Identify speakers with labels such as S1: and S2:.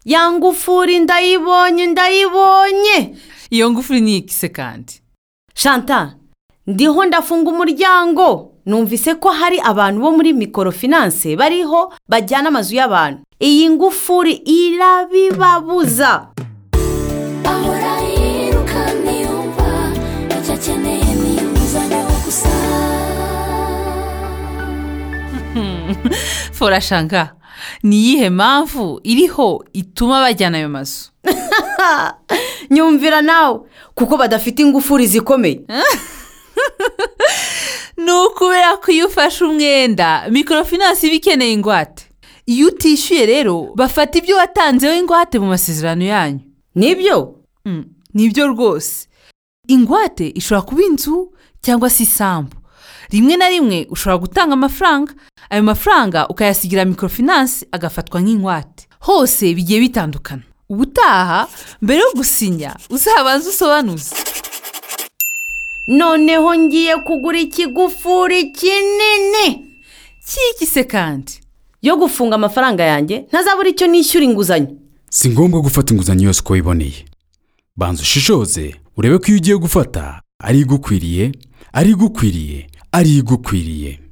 S1: ya ngufuri ndayibonye ndayibonye
S2: iyo ngufuri ni ikise kandi
S1: shanta ndiho ndafunga umuryango numvise ko hari abantu bo muri mikorofinanse bariho bajyana amazu y'abantu iyi ngufuri irabibabuza
S3: ahora yirukana yumva icyo akeneye ni inguzanyo gusa
S2: forashanga ni iyihe mpamvu iriho ituma bajyana ayo mazu
S1: nyumvira nawe kuko badafite ingufuri zikomeye
S2: ni ukubera ko iyo ufashe umwenda mikorofinansi iba ikeneye ingwate iyo utishyuye rero bafata ibyo watanzeho ingwate mu masezerano yanyu
S1: nibyo
S2: Mm, nibyo rwose ingwate ishobora kuba inzu cyangwa se isambu rimwe na rimwe ushobora gutanga amafaranga ayo mafaranga ukayasigira mikorofinansi agafatwa nk'ingwate hose bigiye bitandukana ubutaha mbere yo gusinya uzabanze usobanuze
S1: noneho ngiye kugura ikigufuri kinini
S2: kikise kandi
S1: yo gufunga amafaranga yanjye ntazabura icyo nishyura inguzanyo
S4: si ngombwa gufata inguzanyo yose uko wiboneye banza ushishoze urebe ko iyo ugiye gufata ari igukwiriye ari igukwiriye ari igukwiriye